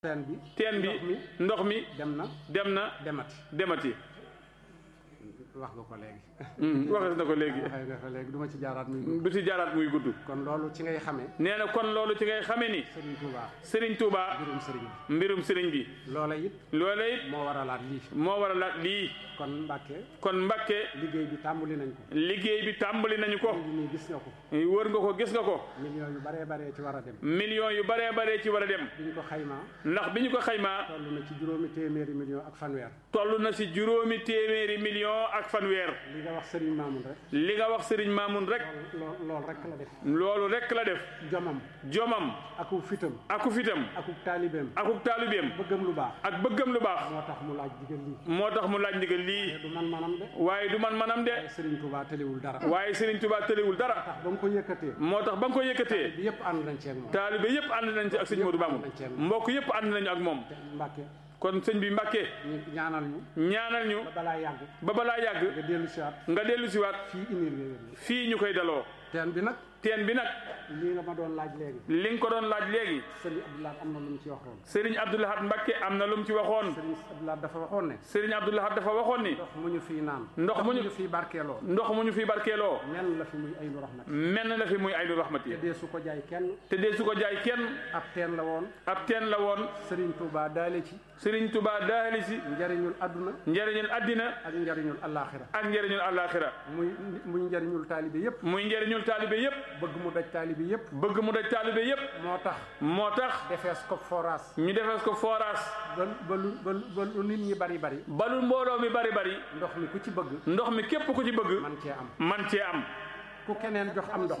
teen bi teen bi ndox mi ndox mi dem na dem na demati demati wax nga ko léegi waxes na ko léegi waxee nga ko léegi du ma ci jaaraat muy gudd du ci jaaraat muy gudd kon loolu ci ngay xamee nee na kon loolu ci ngay xamee ni Serigne Touba Serigne Touba mbirum Serigne bi mbirum Serigne bi loola it loola it moo waralaat lii moo waralaat lii kon Mbàkke kon Mbàkke liggéey bi tàmbali nañ ko liggéey bi tàmbali nañu ko léegi nii gis nga ko wër nga ko gis nga ko millions yu baree baree ci war a dem millions yu baree baree ci war a dem bi ñu ko xaymaa ndax bi ñu ko xaymaa toll na ci juróomi téeméeri millions ak fanweer toll na si juróomi téeméeri million ak fanweer li nga wax Serigne Mamoun rek li nga wax Serigne Mamoun rek lool loolu rek la def loolu rek la def jomam jomam aku fitam aku fitam aku taalibeem akuk taalibeem bëggam lu baax ak bëggam lu baax moo tax mu laaj digal lii moo tax mu laaj ndigal lii du man manam de waaye du man manam de Serigne Touba tëliwul dara waaye Serigne Touba tëliwul dara tax ba mu ko yëkkatee moo tax ba nga ko yëkkatee bi yëpp ànd nañ ci ak moom taalibe yëpp ànd nañ ci ak sëñ Modou Mamoun mbokk yëpp ànd nañu ak moom te Mbàkke kon sëñ bi Mbàkke ñu ñaanal ñu ñaanal ñu ba balaa yàgg ba balaa yàgg nga dellu si waat nga dellu si waat fii inir nga wér fii ñu koy daloo teen bi nag teen bi nag lii nga ma doon laaj léegi li nga ko doon laaj léegi Serigne Abdoulaye am na lu mu ci waxoon Serigne Abdoulahad Mbacke am na lu mu ci waxoon Serigne Abdoulaye dafa waxoon ne Serigne Abdoulahad dafa waxoon ni ndox mu ñu fii naan Ndox mu ñu- fii barkeeloo ndox mu ñu fi barkeeloo nen la fi muy aynu rahmat menn la fi muy aynu rahmati te dee su ko jaay kenn te dee su ko jaay kenn ab teen la woon ab teen la woon Serigne Touba daale ci Serigne Touba daali si njariñul adduna njëriñul addina ak njariñul allaaxira ak njëriñul àllaaxira muy muy njariñul taalibe yépp muy njëriñul taalibe yépp bëgg mu daj taalibe yépp bëgg mu daj taalibe yépp moo tax moo tax defees ko forage ñu defees ko forage ba ba lu ba lu- ba lu nit ñi bari bari balu mbooloo mi bari bari ndox mi ku ci bëgg ndox mi képp ku ci bëgg man cee am man cee am ku keneen jox am ndox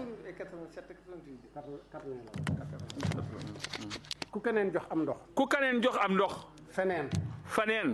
ku keneen jox am ndox ku kaneen jox am ndox feneen faneen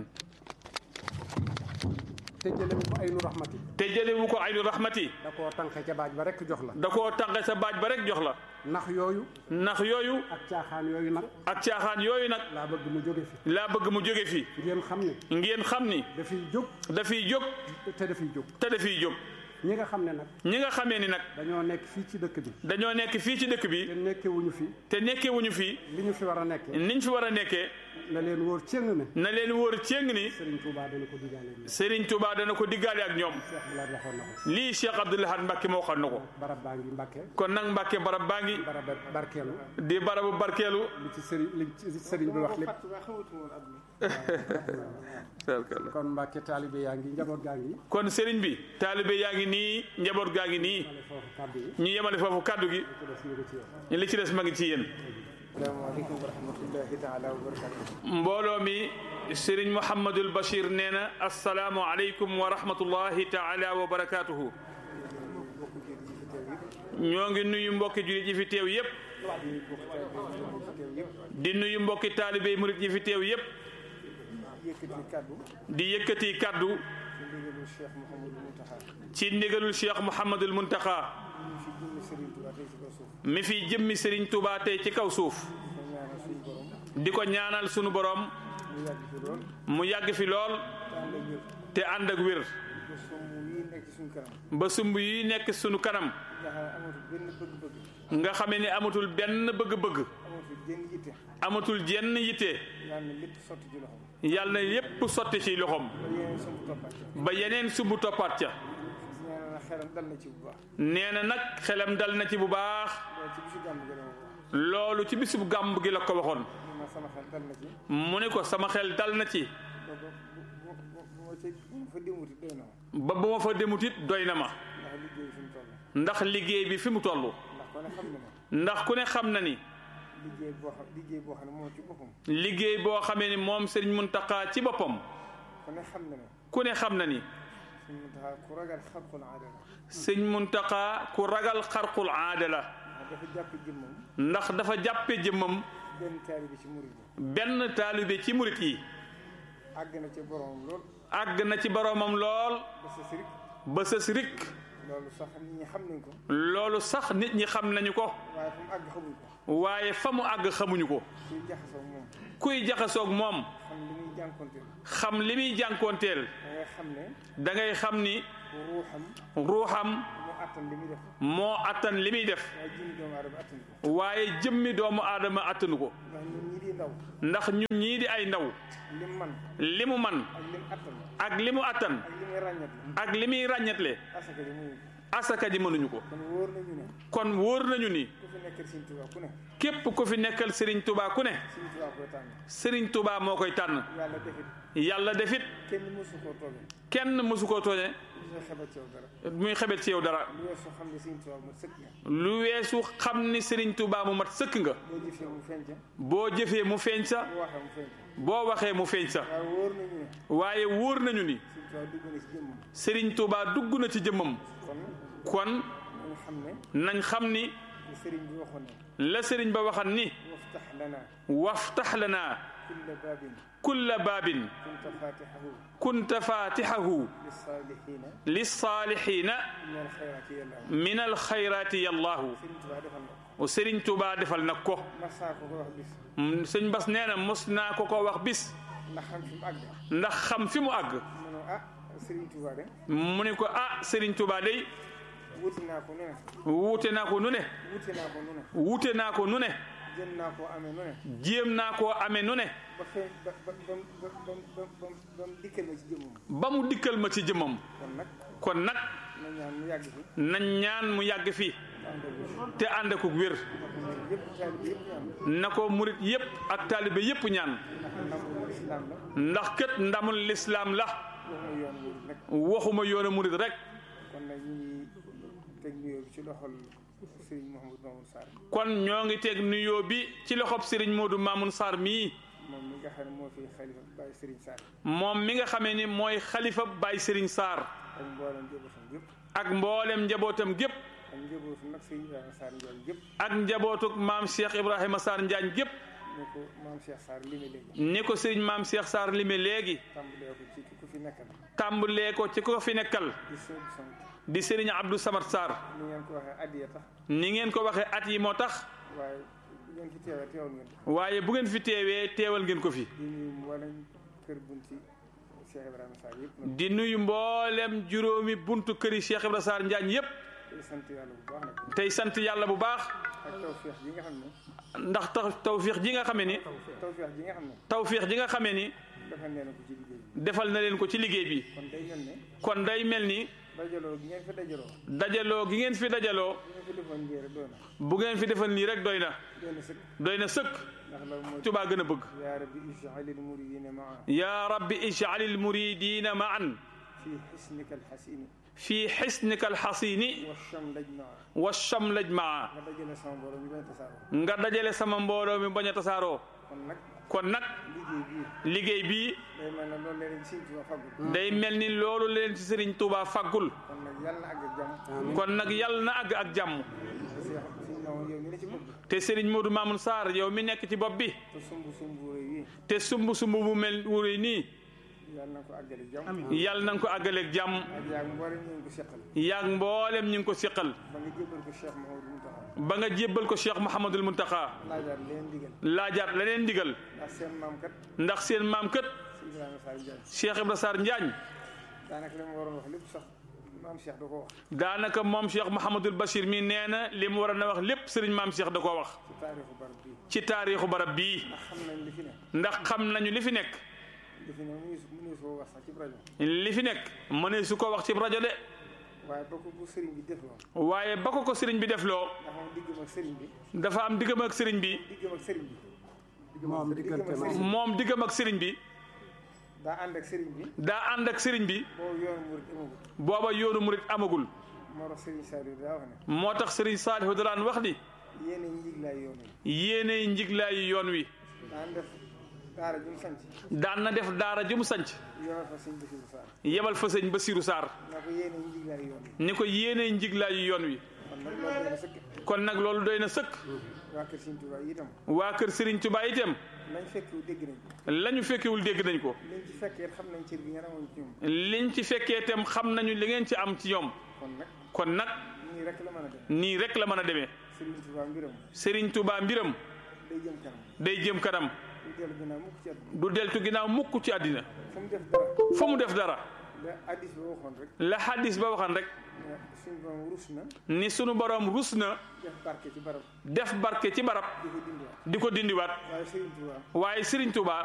te jëlewu ko ay nu raxmati te jëlewu ko aynu rahmati da koo tànqe ca baaj ba rekk jox la da koo tànqe sa baaj ba rek jox la ndax yooyu ndax yooyu ak caaxaan yooyu nag ak caaxaan yooyu nag laa bëgg mu jóge fi laa bëgg mu jóge fi ngeen xam ne ngeen xam ni dafiy jóg dafiy jóg te dafiy jóg te dafiy jóg ñi nga xam ne nag ñi nga xamee ni nag dañoo nekk fii ci dëkk bi dañoo nekk fii ci dëkk bi te nekkewuñu fi te nekkewuñu fii li ñu fi war a nekke niñ fi war a nekkee na leen wóor cëng ne na leen wóor céng ni Serigne Touba dana ko digaale ni Serigne Touba dana ko diggaale ak ñoom Cheikh Bilal waxoon na ko lii Cheikh Abdoul Ahad Mbacke moo xam na ko barab baa ngi Mbàkke kon nag Mbacke barab baa ngi barab barkeelu di barabu barkeelu li ci sëriñ li ci sëriñ bi wax lépp kon Mbàkke taalibe yaa ngi njaboot gaa ngi kon Serigne bi taalibe yaa ngi nii njaboot gaa ngi nii ale foofu kàddu yi ñu yemale foofu kàddu gi ci des ñu ngi ci yow li ci des ma ngi ci yéen asalaamaaleykum wa rahmatullahi taala wa barakatuh mbooloo mi Serigne Mouhamadul Bachir nee na asalaamu aleykum wa rahmatullahi taala wa barakaatuhu ñoo ngi nuyu mbokki jullit yi fi teew yépp di nuyu mbokki taalibe murit yi fi teew yépp yëkkati kàddu di yëkkati kàddu ci ndigalu Cheikh Mouhamadul Muntaxa ci ndigalul Cheikh Mouhamadul Muntaxa ñu fi jëmmi Serigne Touba tey ci kaw suuf mi fi jëmmi Serigne Touba tey ci kaw suuf ñu ñaanal suñu borom di ko ñaanal sunu borom mu yàgg fi lool mu yàgg fi lool te ànd te ànd ak ak wér wér ba somm yi nekk ci suñu kanam ba sumb yi nekk sunu kanam nga xam ne amatul benn bëgg-bëgg nga xamee ni amatul benn bëgg-bëgg amatul jenn yitte amatul jenn yitte yàlla na lépp sotti ci loxoom yàlla na yépp sotti ci loxoom ba yeneen sumb toppaat ba yeneen sumb toppaat ca ñaanal na xelam dal na ci bu baax nee na nag xelam dal na ci bu baax loolu ci bisu gàmm gi la ma wax loolu ci bisub gàmb gi la ko waxoon ma sama xel dal na ci mu ne ko sama xel dal na ci ba ba bu bu bu ma ca bu ma fa demuti doy na ma ba bu ma fa demut it doy na ma ndax liggéey fi mu toll ndax liggéey bi fi mu toll ndax ko ne xam ndax ku ne xam na ne ma ni liggéey boo xam liggéey boo xam ne moom ci boppam liggéey boo xamee ni moom Serigne Mountakha ci boppam ku ne xam na ne ku ne xam na ni suñu Muntaxa ku ragal xalqul aada la sëñ Mountakha ku ragal xarqul aada la ndax dafa jàpp jëmmam ndax dafa jàppe jëmmam benn taalibe ci murid yi benn taalibe ci murit yi àgg na ci boromam lool àgg na ci boroomam lool ba sa sirik ba sës rik loolu sax nit ñi xam nañ ko loolu sax nit ñi xam nañu ko waaye fu mu àgg xamuñ ko waaye fa mu àgg xamuñu ko kuy jaxasoo moom kuy jaxasoog moom xam li muy jànkonteel xam li muy jànkoonteel da ngay xam ne da ngay xam ni ruuxam ruuxam mu attan li muy def moo attan li muy def waaye jëmmi doomu aadama attan ko waaye jëmmi doomu aadama attanu ko ndax ñun ñii di ndaw ndax ñun ñii di ay ndaw lim man li mu man ak lim attan ak li mu attan ak li muy ràññat ak li muy ràññatle asaka ji muy asaka ji mënuñu ko kon wóor nañu ne kon wóor nañu ni ku fi nekkal Sëriñ Tuubaa ku ne képp ku fi nekkal Serigne Touba ku ne Sëriñ Tuubaa koy tànn Serigne Touba moo koy tànn yàlla defit yàlla defit kenn mësu koo tooge kenn mësu koo tooñe dina xebat ci yow dara muy xebet ci yow dara lu weesu xam ne Sëriñ Tuubaa mu sëkk nga lu weesu xam ni Serigne Touba mu mat sëkk nga boo jëfee mu feeñ ca boo jëfee mu feeñ sa boo waxee mu feeñ ca boo waxee mu feeñ sa waaye wóor nañu ne waaye wóor nañu ni Sëriñ Tuubaa dugg na ci jëmmam Serigne Touba dugg na ci jëmmam kon kon nañ xam ne nañ xam ni li sëriñ bi waxoon ne la Serigne ba waxan ni waftax lana waftax lana kulla baabin kulla baabin kunta faatixahu kunta faatixahu lissaalixiina lissaalixiina min alxayraati yàllaahu min alxayraati yallaahu Sëriñ Tuubaa defal na ko Serigne Touba defal nag ko masaa ko ko wax bis Mm, sëñ Bas nee na mos naa ko ko wax bis ndax xam fi mu àgg ndax xam fi mu àgg mu ne ah Sëriñ Tuubaa de mu ne ko ah Serigne Touba day wuti naa ko nu ne wuute naa ko nu ne wuti naa ko nu ne wuute naa ko nu ne jëm naa koo amee nu ne jéem naa koo amee nu ne ba fee ba ba ba ba ba ba ba ba mu dikkal ma ci jëmmam ba mu dikkal ma ci jëmmam kon nag kon nag na ñaan mu yàgg fi nañ ñaan mu yàgg fii ànd ak te ànd ak wér yëpp taalibe yëpp ñaan na ko murit yépp ak taalibe yépp ñaan ndax ndamul lislaam la ndax kët ndamul lislaam la waxuma yoon wu nag waxuma yoonu murit rek kon nag ñu ngi teg nuyoo bi ci loxol Serigne Mouhamadou Mamoun Sarr kon ñoo ngi teg nuyoo bi ci loxob Serigne Modou Mamoun Sarr mii moom mi nga xam ne moo fi xalifa Baye Serigne Sarr moom mi nga xamee ni mooy xalifa Baye Serigne Sarr ak mboolem njabootam yëpp ak mbooleem njabootam gépp ak njabootu nag Serigne Ibrahima Sarr Ndiaye yëpp ak njabootuk maam Cheikh Ibrahima Sarr Njaañ gépp ne ko maam Cheikh Sarr lime léegi ni ko Serigne maam Cheikh Sarr lime léegi tàmbalee ko ci ku fi nekkal tàmbalee ko ci ko fi nekkal di sëñ sant di Serigne Abdou Samad Sarr ni ngeen ko waxee addiya tax ni ngeen ko waxee at yi moo tax waaye bu ngeen fi teewee teewal ngeen ko waaye bu ngeen fi teewee teewal ngeen ko fi di nuyu mboolem kër bunti Cheikh Ibrahima Sarr yëpp nag di nuyu mboolem juróomi buntu këri Cheikh Ibrahima Sarr Njaañ yépp di sant yàlla bu baax nag tey sant yàlla bu baax ak tawféex ji nga xam ne ndax taw tawfiix ji nga xamee ni tawféex ji nga xam ne tawfiix ji nga xamee ni defal ngeen ko ci liggéey bi defal na leen ko ci liggéey bi kon day mel ne kon day mel ni dajaloo gi ngeen fi dajaloo dajaloo gi ngeen fi dajaloo bu ngeen fi defoon lii rek doy na bu ngeen fi defal nii rek doy na doy na sëkk doy na sëkk ndax loolu mooy Tuubaa gën a bëgg yaa rabbi ij'alil muridina maa yaa rabbi ij'alil muridiina ma'an fi xisnika alxasini fii xisnika alxasini wa shamlaj maa wa shamlaj maa nga dajale sama mbooloo ñu bañ a tasaaroo nga dajale sama mbooloo mi bañ a tasaaroo kon nag kon nag liggéey bii liggéey bii day mel ne loolu leen Sëriñ Tuubaa faggul day mel ni loolu leen ci Serigne Touba faggul kon nag yàlla na àgg ak jàmm kon nag yàlla na àgg ak jàmm parce que suñu nawoon yow mi ne ci bopp bi te Serigne Modou Mamoun Sarr yow mi nekk ci bopp bi te sumb sumb réew yi te sumb sumb bu mel wuréy nii yàlla na ko àggale jàmm yàlla na nga ko àggaleeg jàmm ak yaa mboolem ñu ngi ko seqal yaag mboolem ñu ngi ko siqal ba nga jébbal ko Cheikh Mouhamadou Mountakha ba nga jébbal ko Cheikh Mouhamadul Muntaxa laajaat leen digal laajaat leneen ndigal ndax seen maam kat ndax seen maam kët si Ibrahima Sarr Ndiaye Cheikh Ibra Sarr Njaañ daanaka li ma waroon wax lépp sax maam Cheikh da ko wax daanaka moom Cheikh Mouhamadul Bachir mi nee na li mu war a na wax lépp Serigne maam Cheikh da koo wax ci taarixu barab bii ci taarixu barab bii ndax xam nañ li fi ne ndax xam nañu li fi nekk li fi ne mu ngi soo wax sax ci rajo li fi nekk mëne su ko wax ci rajo de waaye ba ko bu sëriñ bi defloo waaye ba ko ko Serigne bi defloo ndax moom diggam ak sëriñ bi dafa am diggam ak Serigne bi diggam ak sëriñ bi moom diggam ak diggante sëriñ bi moom diggam ak Serigne bi daa ànd ak sëriñ bi daa ànd ak Serigne bi boobu yoonu murid amagul booba yoonu murit amagul moo tax sëriñ Saliou daa wax ne moo tax Serigne Saalihu daan wax ni yéene njiglaay yoon yi yéenay njiglaayu yoon wi daan def daara ju mu sanc daan na def daara ju mu sanc yoon fa sëñ Bassirou Sarr yebal fa sëñ Basiru Sarr naa ko yéene njiglaay yoon yi ni ko yéenay njiglaayu yoon wi kon nag loolu doy na sëkk kon nag loolu doy na sëkk waa kër Sëriñ Tuubaa yi itam waa kër Serigne Touba itam lañ fekkiwu dégg nañ ko la ñu fekkewul dégg nañ ko liñ ci fekkee xam nañ cër bi nga amoon ci ñoom liñ ci fekkee itam xam nañu li ngeen ci am ci ñoom kon nag kon nag nii rek la mën a dem nii rek la mën a demee Sëriñ Tuubaa mbiram Serigne Touba mbiram day jëm kanam day jëm kanam du dellu ginnaaw mukk ci àdduna du deltu ginnaaw mukk ci àddina fu mu def dara fa mu def dara la addis ba waxoon rek la xadis ba waxan rek ne suñu borom rus na ni sunu borom rus na def barke ci barab def barke ci barab di ko dindiwaat di ko dindiwaat waaye Serigne Touba waaye Serigne Touba